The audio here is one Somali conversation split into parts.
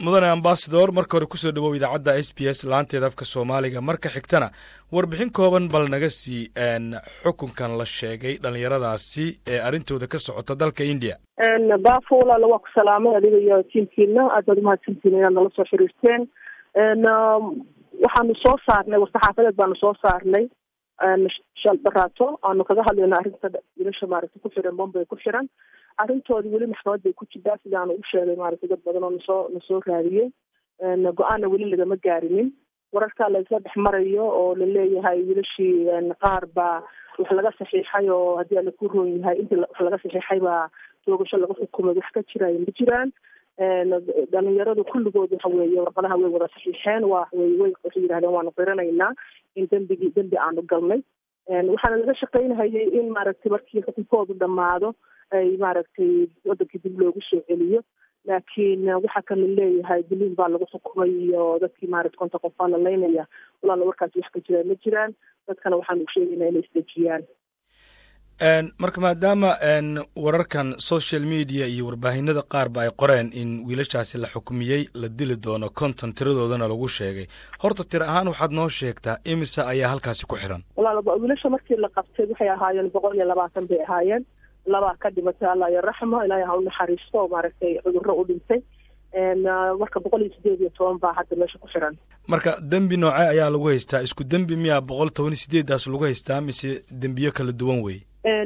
mudane ambasador marka hore kusoo dhawow idaacadda s b s laanteeda afka soomaaliga marka xigtana warbixin kooban bal naga sii xukunkan la sheegay dhallinyaradaasi ee arrintooda ka socota dalka india baafo walaala waa ku salaamay adiga iyo tiimkiina aad baad umahadsantiin inaad nala soo xiriirteen waxaanu soo saarnay war-saxaafadeed baanu soo saarnay shal baraato aanu kaga hadlayna arrinta wiilasha maaragtay ku xiran bombay ku xiran arrintoodii weli maxkamad bay ku jirtaa sidaanu u sheegay maaragtay dad badan oo nasoo nasoo raadiyey go-aanna weli lagama gaarinin wararkaa laisla dhex marayo oo laleeyahay wiilashii qaar baa wax laga saxiixay oo haddii ala ku roon yahay intii wax laga saxiixay baa toogasho laga xukumay wax ka jiraayo ma jiraan dhalinyaradu kulligood waxa weeye warqadaha way wada saxiixeen waa way way waxay yidhahdeen waanu qiranaynaa in dembigii dembi aanu galnay waxaana laga shaqaynhayay in maaragtay markii xukunkoodu dhammaado ay maaragtay wadankii dib loogu soo celiyo laakiin waxaa kala leeyahay biliin baa lagu xukumay iyo dadkii maarata konta qof baa la laynaya walaala warkaasi wax ka jiraan ma jiraan dadkana waxaanu sheegaynaa inay isdejiyaan marka maadaama wararkan social media iyo warbaahinada qaarba ay qoreen in wiilashaasi la xukmiyey la dili doono konton tiradoodana lagu sheegay horta tir ahaan waxaad noo sheegtaa imisa ayaa halkaasi ku xiran walaala wiilasha markii la qabtay waxay ahaayeen boqol iyo labaatan bay ahaayeen labaa ka dhimatay allah iyo raxmo ilaahay ha u naxariisto oo maaragtay cudurro u dhintay marka boqol iyo sideed iyo toban baa hadda meesha ku xiran marka dembi nooce ayaa lagu haystaa isku dembi miyaa boqol toban iyo sideedaas lagu haystaa mise dembiyo kala duwan wey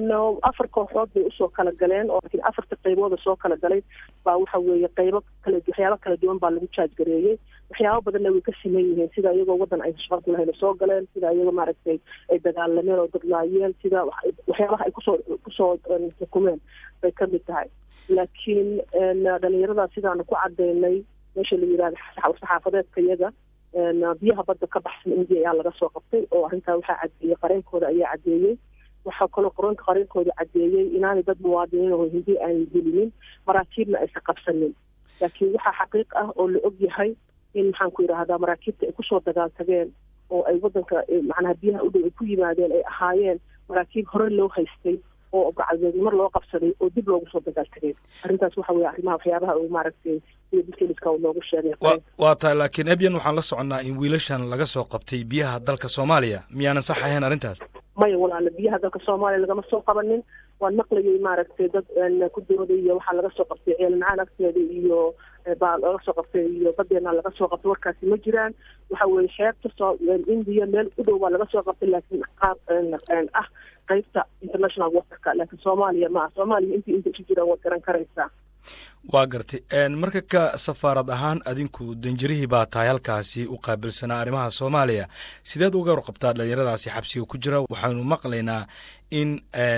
afar kooxood bay usoo kala galeen oo laakiin afarta qaybooda soo kala galay baa waxa weeye qaybo kala waxyaabo kala duwan baa lagu jaaj gareeyey waxyaabo badanna way ka siman yihiin sida iyagoo waddan ay shaqo ku lahayn soo galeen sida iyagoo maaragtay ay dagaalameen oo dadlaayeen sida waxyaabaha ay kusoo kusoo xukumeen bay ka mid tahay laakiin dhalinyarada sidaanu ku cadaynay meesha la yidhahda saxaafadeedka iyaga biyaha badda ka baxsan india ayaa laga soo qabtay oo arrintaa waxaa cadeeyey qareenkooda ayaa cadeeyey waxaa kaloo qoranka qareenkooda cadeeyey inaanay dad muwaadiniin oo hindi aanay gelinin maraakiibna aysan qabsanin laakiin waxaa xaqiiq ah oo la og yahay in maxaan ku yidhaahdaa maraakiibta ay kusoo dagaaltageen oo ay waddanka macnaha biyaha u dhow ay ku yimaadeen ay ahaayeen maraakiib hore loo haystay oo gacalbeednimar loo qabsaday oo dib loogu soo dagaaltageen arrintaas waxa weye arrimaha waxyaabaha uu maaragtay sida detailska uu noogu sheegay waa tahay laakiin ebyan waxaan la soconnaa in wiilashan laga soo qabtay biyaha dalka soomaaliya miyaanan sax ahayn arrintaas maya walaala biyaha dalka soomaaliya lagama soo qabanin waan maqlayay maaragtay dad ku dooday iyo waxaa laga soo qabtay ceelnacaan agteeda iyo baa laga soo qabtay iyo badeena laga soo qabtay warkaasi ma jiraan waxa weye xeebta soo indiya meel u dhow baa laga soo qabtay laakiin qaab ah qaybta international waterka laakiin soomaaliya ma ah soomaaliya intii inta isu jiraan waad garan karaysaa waa gartay marka ka safaarad ahaan adinku danjirihii baa tahay halkaasi u qaabilsanaa arrimaha soomaaliya sideed uga warqabtaa dhalinyaradaasi xabsiga ku jira waxaanu maqlaynaa in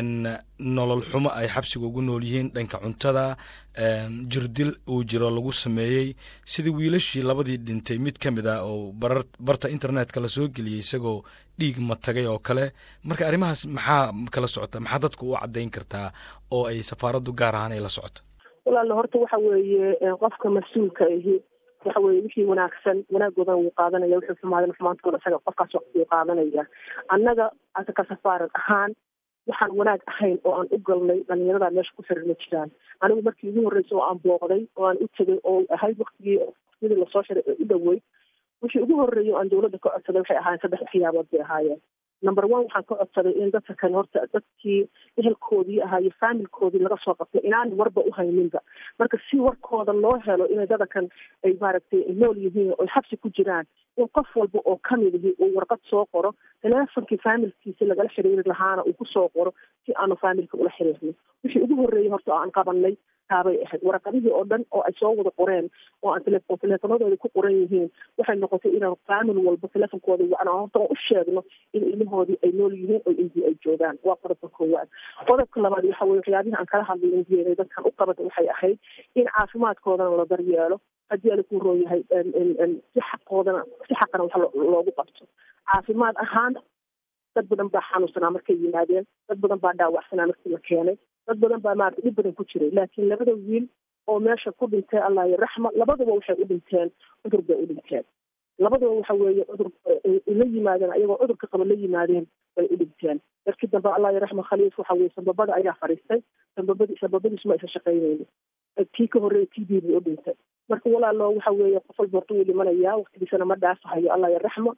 nolol xumo ay xabsiga ugu nool yihiin dhanka cuntada jirdil uu jiro lagu sameeyey sidii wiilashii labadii dhintay mid ka mid ah oo barar barta internetka lasoo geliyey isagoo dhiig matagay oo kale marka arrimahaas maxaa kala socota maxaa dadku u caddayn kartaa oo ay safaaraddu gaar ahaan ay la socoto walaala horta waxa weeye qofka mas-uulka ahi waxa weye wixii wanaagsan wanaagoodan wuu qaadanaya wixii xumaadan xumaantooda isaga qofkaas waqti wuu qaadanaya annaga ka safaarad ahaan waxaan wanaag ahayn oo aan u galnay dhalinyarada meesha ku xiran ma jiraan anigu markii ugu horreysay oo aan booqday oo aan u tegay oo ahayd waktigii waqtiyadii lasoo xiray ee u dhoweyd wixii ugu horreeyay oo aan dawladda ka codsaday waxay ahaayeen saddex waxyaabood bay ahaayeen number one waxaan ka codsaday in dadka kan horta dadkii ehelkoodii ahaa iyo faamilkoodii laga soo qabtay inaan warba u hayninba marka si warkooda loo helo inay dadakan ay maaragtay nool yihiin oo xabsi ku jiraan in qof walba oo kamid ihi uu warqad soo qoro teleefonkii faamilkiisi lagala xiriiri lahaana uu kusoo qoro si aanu faamilka ula xiriirno wixii ugu horreeyay horta oo aan qabanay taabay ahayd waraqadihii oo dhan oo ay soo wada qoreen oo aan tele teleefonadooda ku qoran yihiin waxay noqotay inaan faamil walba teleefonkooda wacna horta u sheegno in ilmahoodii ay nool yihiin oo indiya ay joogaan waa qodobka koowaad qodobka labaad waxa weye waxyaabihii aan kala hadlay indiyada dadkan u qabata waxay ahayd in caafimaadkoodana la daryeelo haddii ala ku roon yahay si xaqoodana si xaqana wax loogu qabto caafimaad ahaan dad badan baa xanuunsanaa markay yimaadeen dad badan baa dhaawacsanaa markii la keenay dad badan baa maarata dhib badan ku jiray laakiin labada wiil oo meesha ku dhintay allah iyo raxma labaduba waxay u dhinteen cudur bay u dhinteen labaduba waxa weeye cudur la yimaadeen ayagoo cudurka qaba la yimaadeen bay u dhinteen darkii dambe allah iyo raxma khaliif waxa weye sambabada ayaa fadhiistay sambabadi sambabadiisu ma aysan shaqaynaynin tii ka horreeya t b bay u dhintay marka walaalo waxa weeye qof walba horta wuu dhimanayaa waqtigiisana ma dhaafahayo allah yaraxmo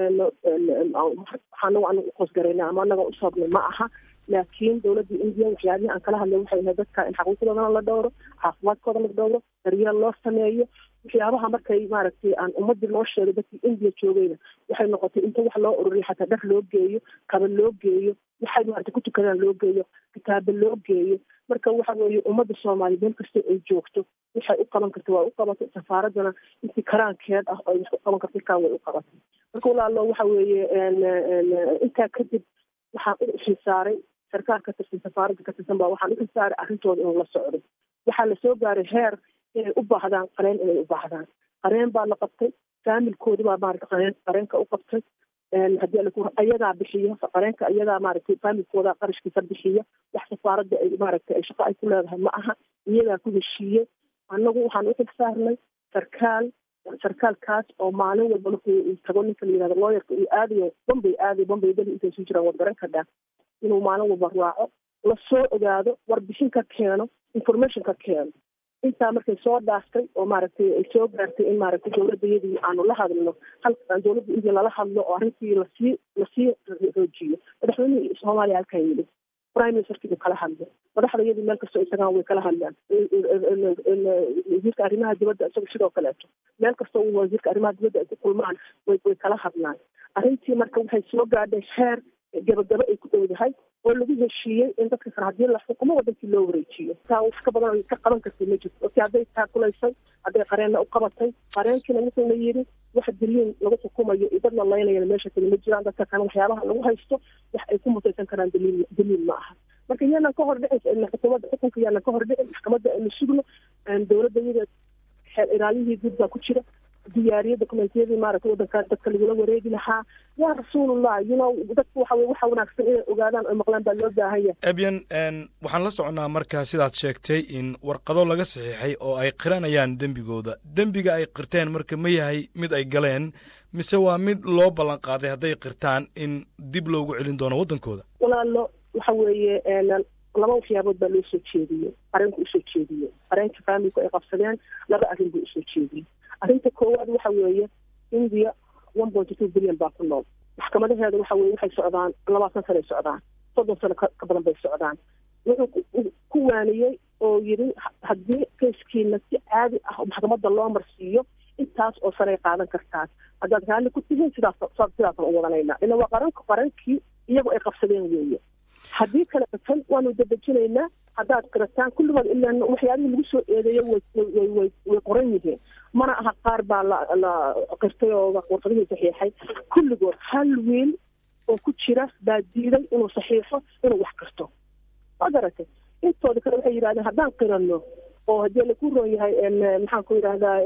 waxaanagu anagu uqoosgarayna ama anaga usoobnay ma aha laakiin dowladda indiya waxyaabihii aan kala hadlay waxay ahayd dadka in xaquuqdoodana la dhowro caafimaadkooda la dhowro daryeel loo sameeyo waxyaabaha markay maaragtay aan ummadii loo sheegay dadkii indiya joogayna waxay noqotay inta wax loo ururiyo xataa dhar loo geeyo kaba loo geeyo waxay maaragtay ku tukadaan loo geeyo kitaabo loo geeyo marka waxa weeye ummadda soomaaliya meel kasta ay joogto waxay u qaban karta waa u qabatay safaaradana intii karaankeed ah oo wax u qaban karta kaa way u qabatay marka walaalo waxa weeye intaa kadib waxaan u xilsaaray sarkaal ka tirsan safaaradda ka tirsan baa waxaan u xilsaaray arrintooda inuu la socdo waxaa lasoo gaaray heer inay u baahdaan qareen inay u baahdaan qareen baa la qabtay faamilkoodi baa maarata qareen qareenka u qabtay haddii alaku ayagaa bixiya qareenka ayagaa maaragtay faamilkooda qarashkiisa bixiya wax safaaradda ay maaragtay ay shaqo ay ku leedahay ma aha iyagaa ku heshiiyey annagu waxaan u xilsaarnay sarkaal sarkaalkaas oo maalin walba markuu uu tago ninka la yihahdo looyarka uu aadayo bombay aadayo bombay dali intay suu jiraan wargaran ka dhaa inuu maalin walba raaco lasoo ogaado warbixin ka keeno information ka keeno intaa markay soo dhaaftay oo maaragtay ay soo gaartay in maaragtay dowladda iyadii aanu la hadlno halka dowladda indiya lala hadlo oo arrintii lasii lasii xoojiyo madaxweynihii soomaaliya halkan yimid prime ministerkii buu kala hadlay madaxda iyadii meel kastoo ay tagaan way kala hadlaan wasiirka arrimaha dibadda isaga sidoo kaleeto meel kastoo uu wasiirka arrimaha dibadda ay ku kulmaan way way kala hadlaan arrintii marka waxay soo gaadhay heer gabagabo ay ku dhowdahay oo lagu heshiiyey in dadka kale haddii la xukumo wadankii loo wareejiyo taa wax ka badan ka qaban kartay ma jirto oti hadday taakulaysay hadday qareenna u qabatay qareenkiina wuxuu la yidhi wax diliin lagu xukumayo iyo dad la laynayana meesha kale ma jiraan dadka kan waxyaabaha lagu haysto wax ay ku mutaysan karaan daliil daliil ma aha marka yaanan ka hor dhicin xukuumadda xukunka yaanan ka hor dhicin maxkamadda aynu sugno dowladda iyada xeer ilaalihii guud baa ku jira diyaariye dokumentiyadii maaragtay wadanka dadka lagula wareegi lahaa yaa rasuulullah you know dadku waxa weye waxa wanaagsan inay ogaadaan oo maqlaan baa loo baahan yahay ebyan waxaan la soconnaa marka sidaad sheegtay in warqado laga saxiixay oo ay qiranayaan dembigooda dembiga ay qirteen marka ma yahay mid ay galeen mise waa mid loo ballan qaaday hadday qirtaan in dib loogu celin doono waddankooda walaalo waxa weeye laba waxyaabood baa loo soo jeediyey qareenku usoo jeediyey qareenka faamilku ay qabsadeen laba arrin buu usoo jeediyey arrinta koowaad waxa weeye india one point two billion baa ku nool maxkamadaheeda waxa weye waxay socdaan labaatan sano ay socdaan soddon sano ka badan bay socdaan wuxuu ku waaniyey oo yidhi haddii kayskiina si caadi ah maxkamadda loo marsiiyo intaas oo sanay qaadan kartaan haddaad raalli ku tihiin sidaas sidaasaan u wadanayna ila waa qaranka qarankii iyagu ay qabsadeen weeye haddii kale tan waanu dadejinaynaa haddaad qirataan kulligood ilaan waxyaabihii lagu soo eedeeyo way way way qoran yihiin mana aha qaar baa la la qirtay oo warqadihii saxiixay kulligood hal wiil oo ku jira baa diiday inuu saxiixo inuu wax qirto ma garatay intooda kale waxay yidhahdeen haddaan qirano oo haddii laku roon yahay maxaan ku yidhahdaa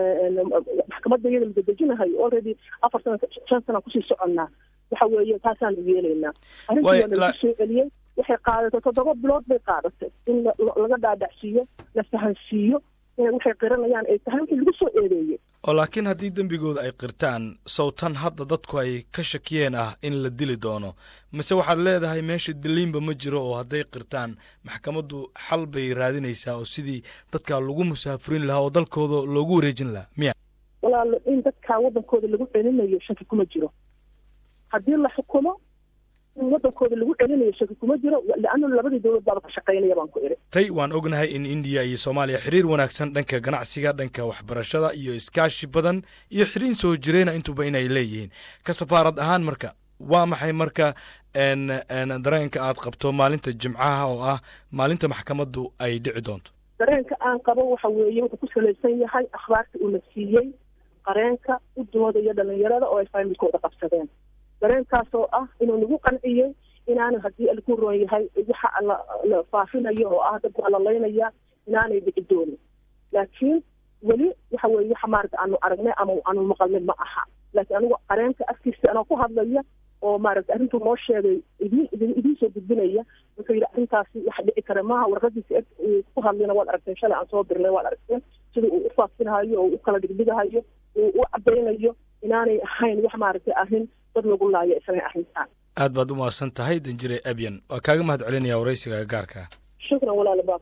maxkamadda iyada la dadejinahayo already afar sana shan sana kusii soconnaa waxa weeye taasaanu yeelaynaa arrintii waa lagu soo celiyey waxay qaadatay toddoba bilood bay qaadatay in laga dhaadhacsiiyo la fahansiiyo inay waxay qiranayaan ay tahay wixii lagu soo eedeeyey oo laakiin haddii dembigooda ay qirtaan sawtan hadda dadku ay ka shakiyeen ah in la dili doono mise waxaad leedahay meesha diliinba ma jiro oo hadday qirtaan maxkamaddu xal bay raadinaysaa oo sidii dadkaa lagu musaafurin lahaa oo dalkooda loogu wareejin lahaa miya walaalo in dadkaa waddankooda lagu celinayo shaki kuma jiro haddii la xukumo in waddankooda lagu celinayo shaki kuma jiro leanna labadii dowlad baaba ka shaqaynaya baan ku iri tay waan ognahay in indiya iyo soomaaliya xiriir wanaagsan dhanka ganacsiga dhanka waxbarashada iyo iskaashi badan iyo xiriin soo jireyna intuba inay leeyihiin ka safaarad ahaan marka waa maxay marka dareenka aad qabto maalinta jimcaha oo ah maalinta maxkamaddu ay dhici doonto dareenka aan qabo waxa weeye wuxuu ku salaysan yahay akhbaarta uuna siiyey qareenka u doodaya dhalinyarada oo ay faamilkooda qabsadeen dareenkaas oo ah inuu nagu qanciyey inaanu haddii laku roon yahay waxa la faafinayo oo ah dadku alalaynaya inaanay dhici doonin laakiin weli waxa weye waxa maarata aanu aragnay ama aanu maqalnay ma aha laakiin anigu qareenka afkiisa anoo ku hadlaya oo maaragta arrintuu noo sheegay idin idiin soo gudbinaya wuxuu yidhi arrintaasi wax dhici kara maaha warqadiisa eg ku hadlayna waad aragteen shalay aan soo dirnay waad aragteen sida uu u faafinahayo oo u kala dhigdhigahayo uu u cadaynayo inaanay ahayn wax maaragtay arrin dad lagu laayo isagay arrintaan aad baad u mahadsan tahay danjire abyan waa kaaga mahad celinaya waraysiga gaarka shukran walaal